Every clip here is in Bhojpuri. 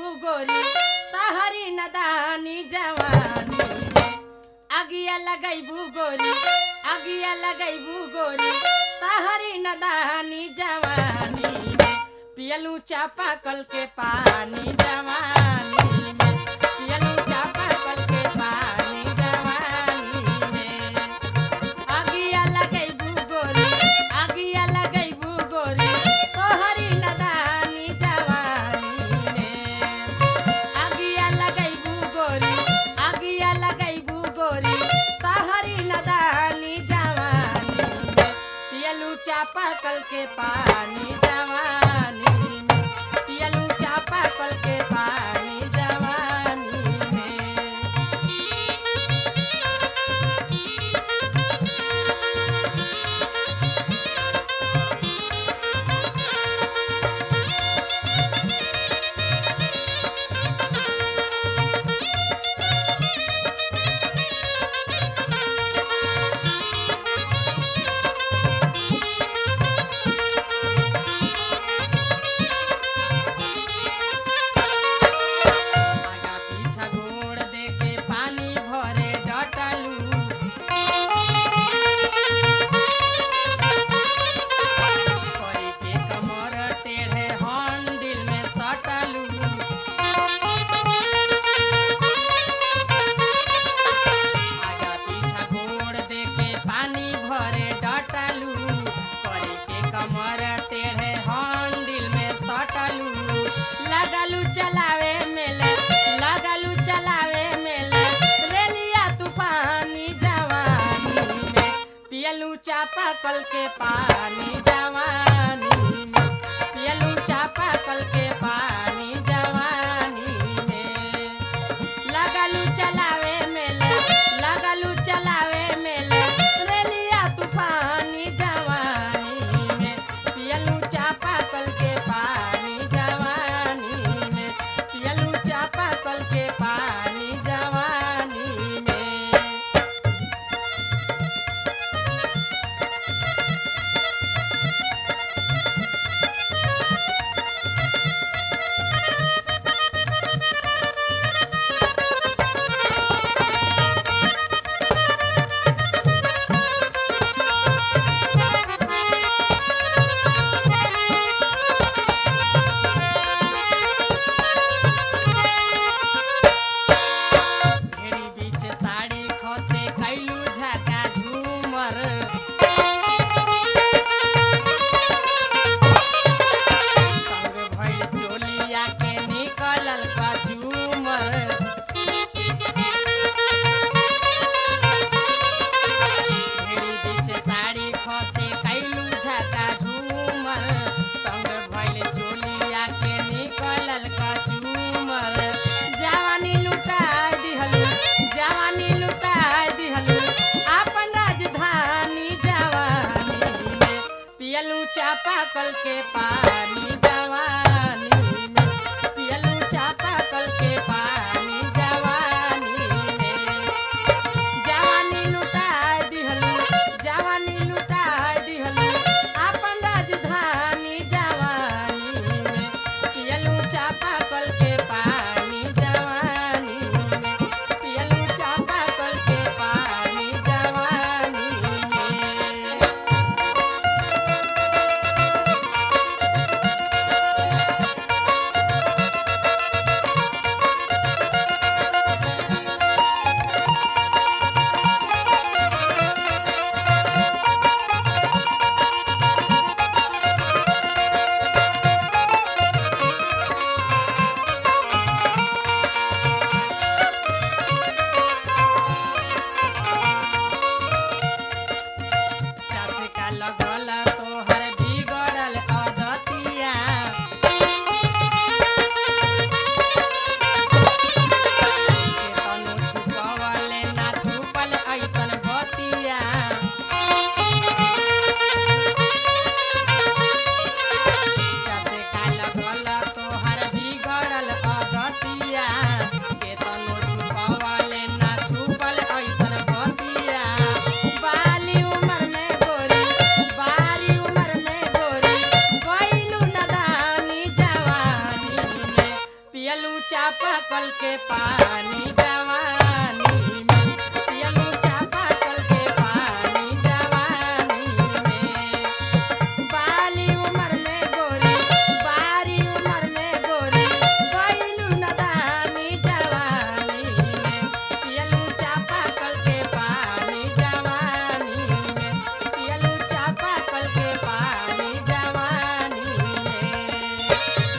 लगैबू गोरी तहरी नदानी जवानी में अगिया लगैबू गोरी अगिया लगैबू गोरी तहरी नदानी जवानी में पियलू चापा कल के पानी जवानी में पियलू चापा कल के पानी जवानी में अगिया लगैबू गोरी अगिया लगैबू गोरी तोहरी नदानी जवानी में अगिया लगैबू गोरी अगिया लगैबू गोरी तोहरी नदानी जवानी में पियलू चापा कल के पानी जवानी में पियलू चापा कल के पानी जवानी में आगा पीछा गोड़ देके पानी भरे डटलू कोई के कमर टेढ़े हंडिल में सटलू आगा पीछा गोड़ देके पानी भरे डटलू कोई के कमर टेढ़े हंडिल में सटलू लगलू चलावे मेले लगलू चलावे मेले रेलिया तूफानी जवानी में पियलू चापा कल के पानी जवानी में पियलू चापा कल के पानी जवानी में लगलू चलावे मेले लगलू चलावे मेले रेलिया तूफानी जवानी में पियलू चापा कल के पानी जवानी में पियलू चापा कल के पानी जवानी में ढेरी बीच साड़ी खसे कैलू झका झूमर संग भइल चोलिया के निकलल का झूमर ढेरी बीच साड़ी खसे कैलू झका झूमर संग भइल चोलिया के निकलल का झूमर जवानी लुटा दिहलू जवानी लुटा दिहलू अपन राजधानी जवानी में पियलू चापा कल के पानी जवानी में पियलू चापा कल के पानी जवानी में जवानी लुटा दिहलू जवानी लुटा दिहलू अपन राजधानी जवानी में पियलू चापा कल के पानी जवानी में पियलू चापा कल के पानी जवानी में पियलू चापा कल के पानी जवानी में पियलू चापा कल के पानी जवानी में बाली उमर में गोरी बारी उमर में गोरी गइलू नदानी जवानी में पियलू चापा कल के पानी जवानी में पियलू चापा कल के पानी जवानी में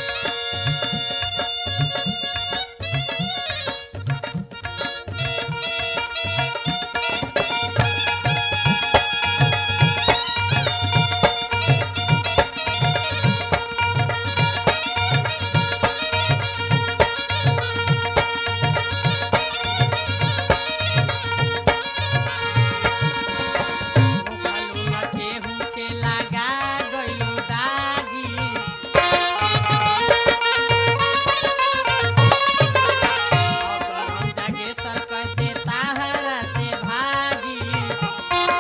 मुखलू न केहू के लगा गइलू दागी अगर जागे सरक से ताहरा से भागी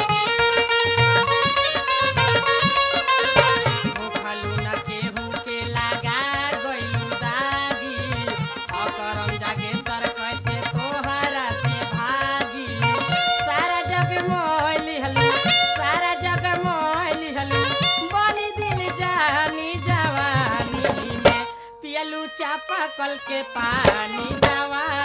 मुखलू न केहू के लगा गइलू दागी अकरम जागे सरक से तोहरा से भागी सारा जग मोइली हलू सारा जग मोइली हलू बनी दिल जानी जवानी में पियलू चापा कल के पानी जवानी